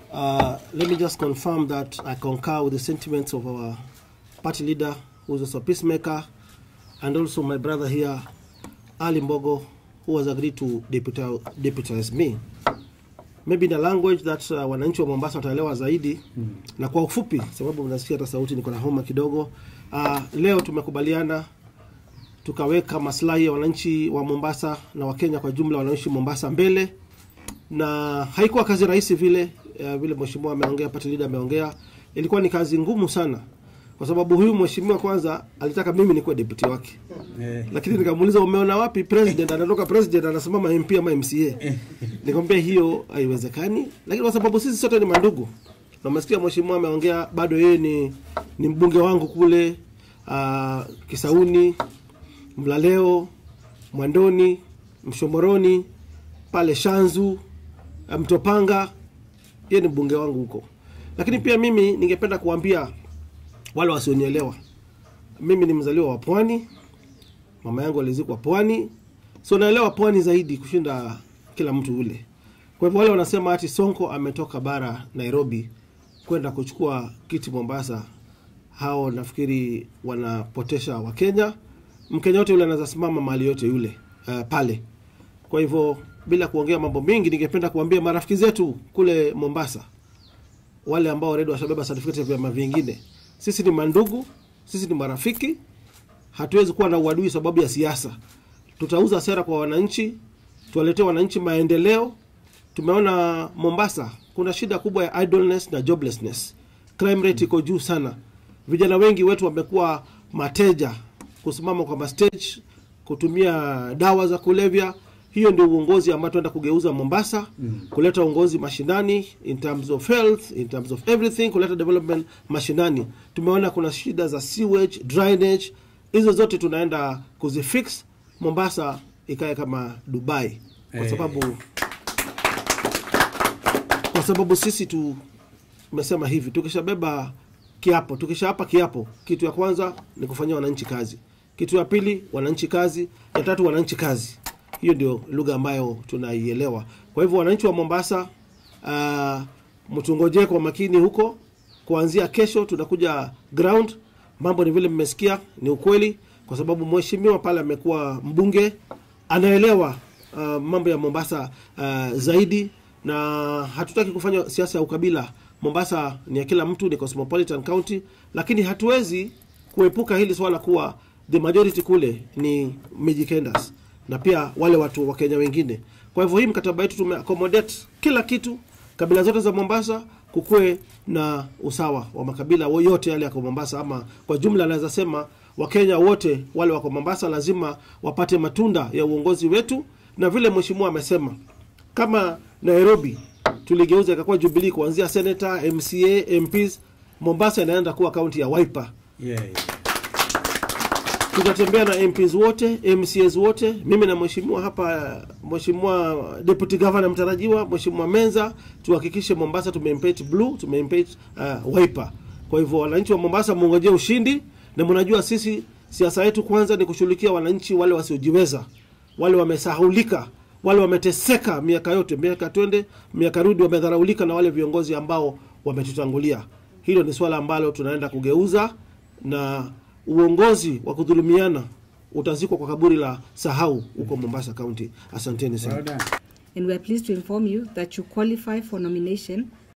Uh, let me just confirm that I concur with the sentiments of our party leader, who is also a peacemaker, and also my brother here, Ali Mbogo, who has agreed to deputi- deputize me. Maybe in a language that uh, wananchi wa Mombasa wataelewa zaidi mm. na kwa ufupi, sababu mnasikia hata sauti niko na homa kidogo. Uh, leo tumekubaliana tukaweka maslahi ya wananchi wa Mombasa na Wakenya kwa jumla wanaoishi Mombasa mbele, na haikuwa kazi rahisi vile uh, vile mheshimiwa ameongea, party leader ameongea, ilikuwa ni kazi ngumu sana, kwa sababu huyu mheshimiwa kwanza alitaka mimi nikuwe deputy wake Eh, lakini nikamuuliza umeona wapi president anatoka president anasimama MP ama MCA nikamwambia hiyo haiwezekani lakini kwa sababu sisi sote ni mandugu na umesikia mheshimiwa ameongea bado yeye ni, ni mbunge wangu kule uh, Kisauni Mlaleo Mwandoni Mshomoroni pale Shanzu uh, Mtopanga yeye ni mbunge wangu huko lakini pia mimi ningependa kuambia wale wasionielewa mimi ni mzaliwa wa pwani mama yangu alizikwa pwani so naelewa pwani zaidi kushinda kila mtu ule kwa hivyo wale wanasema ati sonko ametoka bara nairobi kwenda kuchukua kiti mombasa hao nafikiri wanapotesha wakenya mkenya yote yule anaweza simama mahali yote yule uh, pale kwa hivyo bila kuongea mambo mengi ningependa kuambia marafiki zetu kule mombasa wale ambao already washabeba certificate ya vyama vingine sisi ni mandugu sisi ni marafiki hatuwezi kuwa na uadui sababu ya siasa. Tutauza sera kwa wananchi, tuwaletee wananchi maendeleo. Tumeona Mombasa kuna shida kubwa ya idleness na joblessness, crime rate iko juu sana. Vijana wengi wetu wamekuwa mateja, kusimama kwa mastage, kutumia dawa za kulevya. Hiyo ndio uongozi ambao tunaenda kugeuza Mombasa, kuleta uongozi mashinani in terms of health, in terms of everything, kuleta development mashinani. Tumeona kuna shida za sewage, drainage, hizo zote tunaenda kuzifix Mombasa ikae kama Dubai kwa Eh. sababu kwa sababu sisi tu tumesema hivi, tukishabeba kiapo, tukishaapa kiapo, kitu ya kwanza ni kufanyia wananchi kazi, kitu ya pili wananchi kazi, ya tatu wananchi kazi. Hiyo ndio lugha ambayo tunaielewa. Kwa hivyo wananchi wa Mombasa, uh, mtungojee kwa makini huko. Kuanzia kesho tunakuja ground. Mambo ni vile mmesikia, ni ukweli, kwa sababu mheshimiwa pale amekuwa mbunge, anaelewa uh, mambo ya Mombasa uh, zaidi, na hatutaki kufanya siasa ya ukabila. Mombasa ni ya kila mtu, ni cosmopolitan county, lakini hatuwezi kuepuka hili swala kuwa the majority kule ni Mijikenders na pia wale watu wa Kenya wengine. Kwa hivyo hii mkataba yetu tume accommodate kila kitu, kabila zote za Mombasa, kukuwe na usawa wa makabila wo- yote yale yako Mombasa, ama kwa jumla naweza sema Wakenya wote wale wako Mombasa lazima wapate matunda ya uongozi wetu, na vile mheshimiwa amesema, kama Nairobi tuligeuza ikakuwa Jubilee kuanzia senator, MCA, MPs, Mombasa inaenda kuwa kaunti ya Wiper yeah, yeah. tutatembea na MPs wote MCAs wote, mimi na mheshimiwa hapa, mheshimiwa deputy governor mtarajiwa, mheshimiwa Menza, tuhakikishe Mombasa tumeimpaint blue, tumeimpaint uh, Wiper. Kwa hivyo wananchi wa Mombasa muongojee ushindi, na mnajua sisi siasa yetu kwanza ni kushughulikia wananchi wale wasiojiweza, wale wamesahulika, wale wameteseka miaka yote, miaka twende miaka rudi, wamedharaulika na wale viongozi ambao wametutangulia. Hilo ni swala ambalo tunaenda kugeuza na uongozi wa kudhulumiana utazikwa kwa kaburi la sahau huko Mombasa County. Asanteni sana. Well done. and we are pleased to inform you that you qualify for nomination